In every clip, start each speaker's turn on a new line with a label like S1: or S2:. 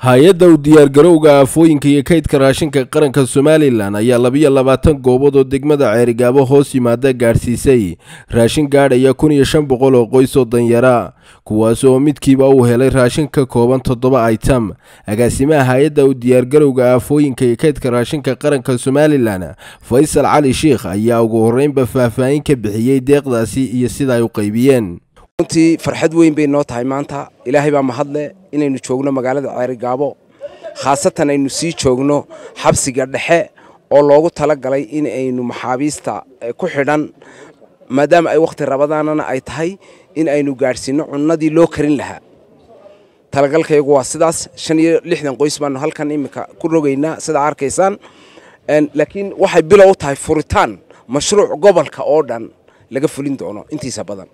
S1: hay-adda u diyaargarowga aafooyinka iyo kaydka raashinka qaranka somalilan ayaa labiyo labaatan goobood oo degmada ceerigaabo hoos yimaada gaadhsiisay raashin gaadhaya kun iyo shan boqol oo qoys oo danyara kuwaas oo midkiiba uu helay raashin ka kooban toddoba item agaasimaha hay-adda u diyaargarowga aafooyinka iyo kaydka raashinka qaranka somalilan faysal cali sheikh ayaa ugu horreynba faahfaahin ka bixiyey deeqdaasi iyo sida ay u qaybiyeen
S2: runtii farxad weyn bay noo tahay maanta ilaahay baa mahadle inaynu joogno magaalada ceerigaabo khaasatan aynu sii joogno xabsiga dhexe oo loogu talagalay in aynu maxaabiista ku xidhan maadaama ay wakhti rabadaanana ay tahay in aynu gaadhsiinno cunnadii loo karin lahaa talagalkaygu waa sidaas shan iyo lixdan qoys baanu halkan iminka ku rogaynaa sidaa arkaysaan laakiin waxay bilow u tahay furitaan mashruuc gobolka oo dhan laga fulin doono intiisa badan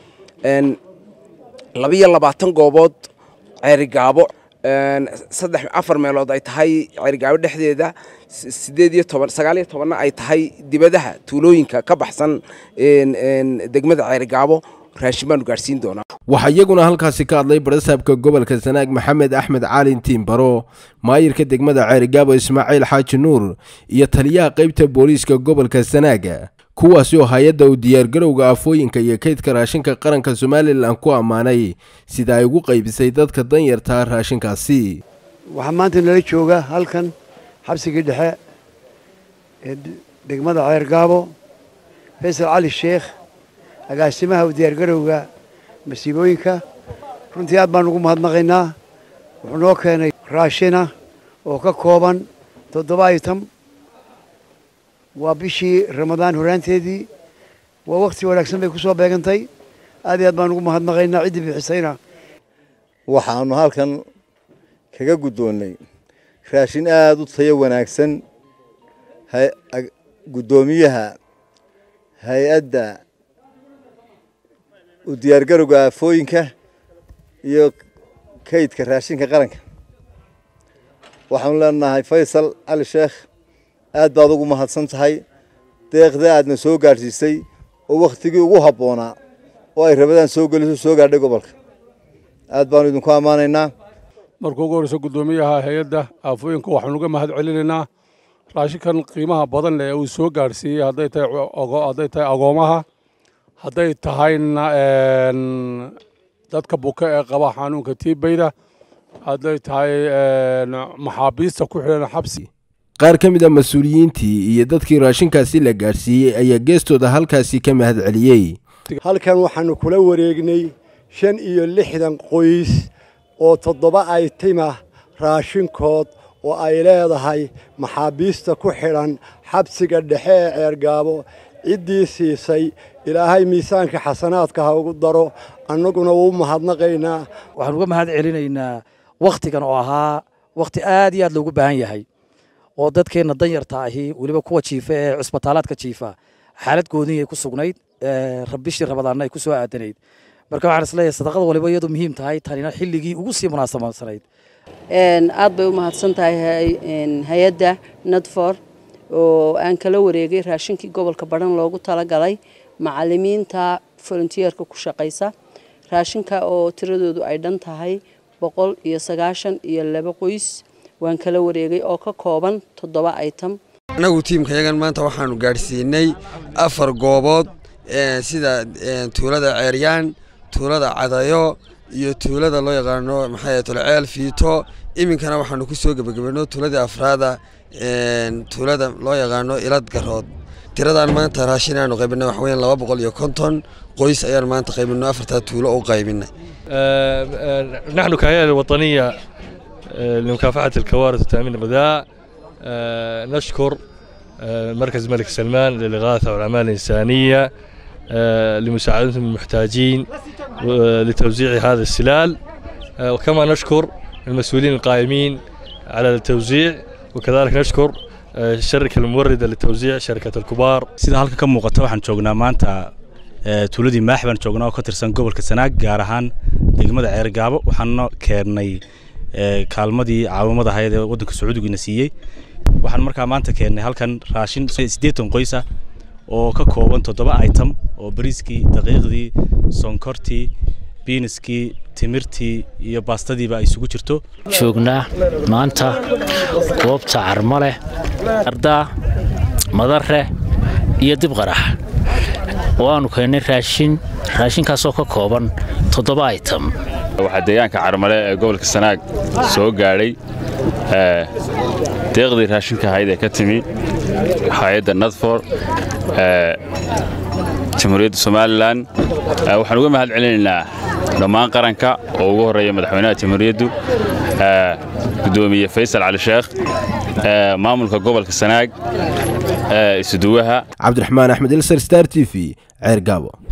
S2: labiyo labaatan goobood ceerigaabo saddex afar meelood ay tahay ceerigaabo dhexdeeda sideed iyo toban sagaal iyo tobanna ay tahay dibadaha tuulooyinka ka baxsan degmada ceerigaabo raashin baanu gaadhsiin doonaa
S1: waxaa iyaguna halkaasi ka hadlay barasaabka gobolka sanaag maxamed axmed caalin tiimbaro maayirka degmada ceerigaabo ismaaciil xaaji nuur iyo taliyaha qaybta booliiska gobolka sanaaga kuwaasi oo hay-adda u diyaargarowga afooyinka iyo kaydka raashinka qaranka somalilan ku ammaanay sida ay ugu qaybisay dadka danyartaa raashinkaasi
S3: waxaa maanta nala jooga halkan xabsigii dhexe ee degmada ceergaabo faysal cali sheekh agaasimaha u diyaargarowga masiibooyinka runtii aad baan ugu mahadnaqaynaa wuxuu noo keenay raashina oo ka kooban toddoba item waa bishii ramadaan horaanteedii waa wakhti wanaagsan bay ku soo beegantay aad iyo aad baan ugu mahadnaqaynaa ciddii bixisayna
S4: waxaannu halkan kaga guddoonnay raashin aada u tayo wanaagsan guddoomiyaha hay-adda u diyaargarowga aafooyinka iyo kaydka raashinka qaranka waxaanu leenahay faysal cali sheekh aad baad ugu mahadsan tahay deeqda aadna soo gaadhsiisay oo wakhtigii ugu habboonaa oo ay rabadaan soo geliso soo gaadhay gobolka aad baanu idinku ammaanaynaa
S5: markuu ugu horreyso guddoomiyaha hay-adda aafooyinka waxaanu uga mahad celinaynaa raashinkan qiimaha badan leh uu soo gaadhsiiyey hadday tahay hadday tahay agoomaha hadday tahayna dadka buka ee qaba xanuunka tiibayda hadday tahay maxaabiista ku xidhan xabsi
S1: qaar ka mid a mas-uuliyiintii iyo dadkii raashinkaasi la gaadhsiiyey ayaa geestooda halkaasi ka mahad celiyey
S6: halkan waxaannu kula wareegnay shan iyo lixdan qoys oo toddoba aytimah raashinkood oo ay leedahay maxaabiista ku xidhan xabsiga dhexe ee ceergaabo ciddii siisay ilaahay miisaanka xasanaadka ha ugu daro annaguna wuu mahadnaqaynaa
S7: waxaan uga mahad celinaynaa wakhtigan oo ahaa wakhti aad iyo aad loogu baahan yahay oo dadkeenna danyarta ahi weliba kuwa jiifa ee cusbitaalaadka jiifa xaalad gooniy ay ku sugnayd bishii rabadaanna ay ku soo aadanayd marka waxaan isleeyahay sadaqada waliba iyadu muhiim tahay tanina xilligii ugu sii munaasabsanayd
S8: aad bay u mahadsan tahay hay-adda nadfor oo aan kala wareegay raashinkii gobolka badhan loogu talagalay macalimiinta volunteerka ku shaqaysa raashinka oo tiradoodu ay dhan tahay boqol iyo sagaashan iyo laba qoys waan kala wareegay oo ka kooban toddoba item
S9: annagu tiimkayagan maanta waxaanu gaadhsiinay afar goobood sida tuulada ceeryaan tuulada cadayo iyo tuulada loo yaqaano maxay tolceel fiito iminkana waxaanu ku soo gebagabayno tuuladii afraada tuulada loo yaqaano ilad garood tiradaan maanta raashin aanu qaybinay wax weyn laba boqol iyo konton qoys ayaan maanta qaybino afartaa tuulo u qaybinay
S10: نحن كهيئة الوطنية لمكافحة الكوارث وتأمين الغذاء نشكر مركز الملك سلمان للإغاثة والأعمال الإنسانية لمساعدتهم المحتاجين لتوزيع هذا السلال وكما نشكر المسؤولين القائمين على التوزيع وكذلك نشكر الشركة الموردة لتوزيع شركة الكبار
S11: sida halka ka muuqata waxaan joognaa maanta tuuladii maax baan joognaa oo ka tirsan gobolka sanaag gaar ahaan degmada ceergaabo waxaana keennay kaalmadii caawimada ahayd ee waddanka sacuudigiina siiyey waxaan markaa maanta keennay halkan raashin siddeetan qoysa oo ka kooban toddoba item oo bariiskii daqiiqdii sonkortii biiniskii timirtii iyo baastadiiba ay isugu jirto
S12: joognaa maanta goobta carmaleh ardaa madare iyo dibqarax waanu keennay raashin raashinkaasoo ka kooban toddoba item
S13: waxaa deegaanka carmale ee gobolka sanaag soo gaadhay deeqdii raashinka ahayd ee ka timi hay-adda nadfor jamhuuriyadda somalilan waxaan uga mahad celinaynaa dhammaan qaranka oo ugu horreeya madaxweynaha jamhuuriyaddu gudoomiye faysal cali sheekh maamulka gobolka sanaag isuduwaha
S1: cabdiraxmaan axmed ilsar star t v ceer gaabo